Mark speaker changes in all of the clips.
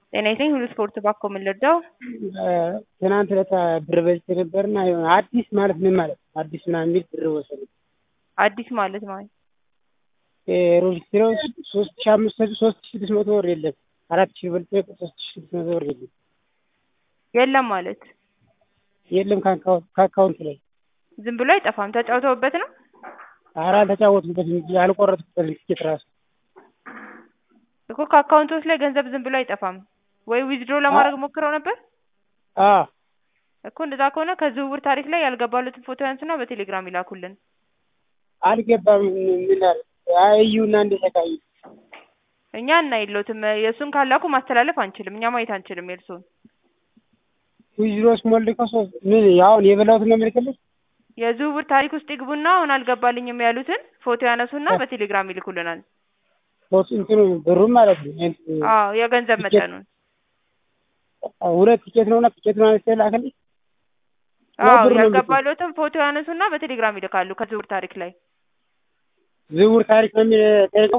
Speaker 1: ጤና ይስጥልኝ ሁሉ ስፖርት ባኮ ምን ልርዳው?
Speaker 2: ትናንት ዕለት ብር በልቼ ነበርና የሆነ አዲስ ማለት ምን ማለት ነው? አዲስ ምናምን የሚል ብር ወሰዱ።
Speaker 1: አዲስ ማለት ማለት
Speaker 2: ሮጅስትሮ ሶስት ሺ አምስት መቶ ሶስት ሺ ስድስት መቶ ብር የለም አራት ሺ በልጬ ሶስት ሺ ስድስት መቶ ብር የለም
Speaker 1: የለም ማለት
Speaker 2: የለም ከአካውንት ላይ
Speaker 1: ዝም ብሎ አይጠፋም። ተጫውተውበት ነው?
Speaker 2: ኧረ አልተጫወትኩበትም እንጂ አልቆረጥኩበትም ትኬት ራሱ
Speaker 1: እኮ ከአካውንቶች ላይ ገንዘብ ዝም ብሎ አይጠፋም። ወይ ዊዝድሮ ለማድረግ ሞክረው ነበር?
Speaker 2: አዎ
Speaker 1: እኮ እንደዛ ከሆነ ከዝውውር ታሪክ ላይ ያልገባሉትን ፎቶ ያንሱና በቴሌግራም ይላኩልን።
Speaker 2: አልገባም ምን አለ እዩና እንደተቃዩ
Speaker 1: እኛ እናይሎትም የእሱን ካላኩ ማስተላለፍ አንችልም። እኛ ማየት አንችልም የእርሱን
Speaker 2: ዊዝድሮስ ሞልከው ሶስት ምን አሁን የበላሁትን ነው የምልክልሽ?
Speaker 1: የዝውውር ታሪክ ውስጥ ይግቡና አሁን አልገባልኝም ያሉትን ፎቶ ያነሱና በቴሌግራም ይልኩልናል።
Speaker 2: ሶስት እንትኑ ብሩን ማለት ነው።
Speaker 1: አዎ የገንዘብ መጠኑን
Speaker 2: ሁለት ቲኬት ነውና ቲኬት ነው አንስተ ላከልኝ።
Speaker 1: አዎ ያልገባሉትን ፎቶ ያነሱና በቴሌግራም ይልካሉ። ከዝውውር ታሪክ ላይ
Speaker 2: ዝውውር ታሪክ ነው የሚል ጠይቀው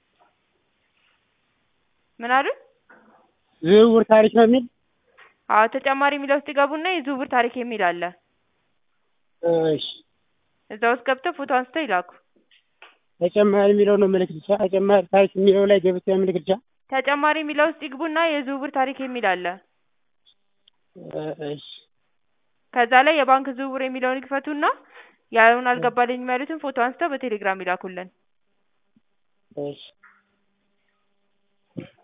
Speaker 1: ምን አሉ?
Speaker 2: ዝውውር ታሪክ ነው የሚል
Speaker 1: አዎ ተጨማሪ የሚለው ውስጥ ይገቡና የዝውውር ታሪክ የሚል አለ።
Speaker 2: እሺ
Speaker 1: እዛ ውስጥ ገብተው ፎቶ አንስተው ይላኩ።
Speaker 2: ተጨማሪ የሚለው ነው ምልክት ብቻ ተጨማሪ ታሪክ የሚለው ላይ ገብቼ ምልክት ብቻ
Speaker 1: ተጨማሪ የሚለው ውስጥ ይግቡና የዝውውር ታሪክ የሚል አለ።
Speaker 2: እሺ
Speaker 1: ከዛ ላይ የባንክ ዝውውር የሚለውን ይክፈቱና ያሉን አልገባልኝም ያሉትን ፎቶ አንስተው በቴሌግራም ይላኩልን።
Speaker 2: እሺ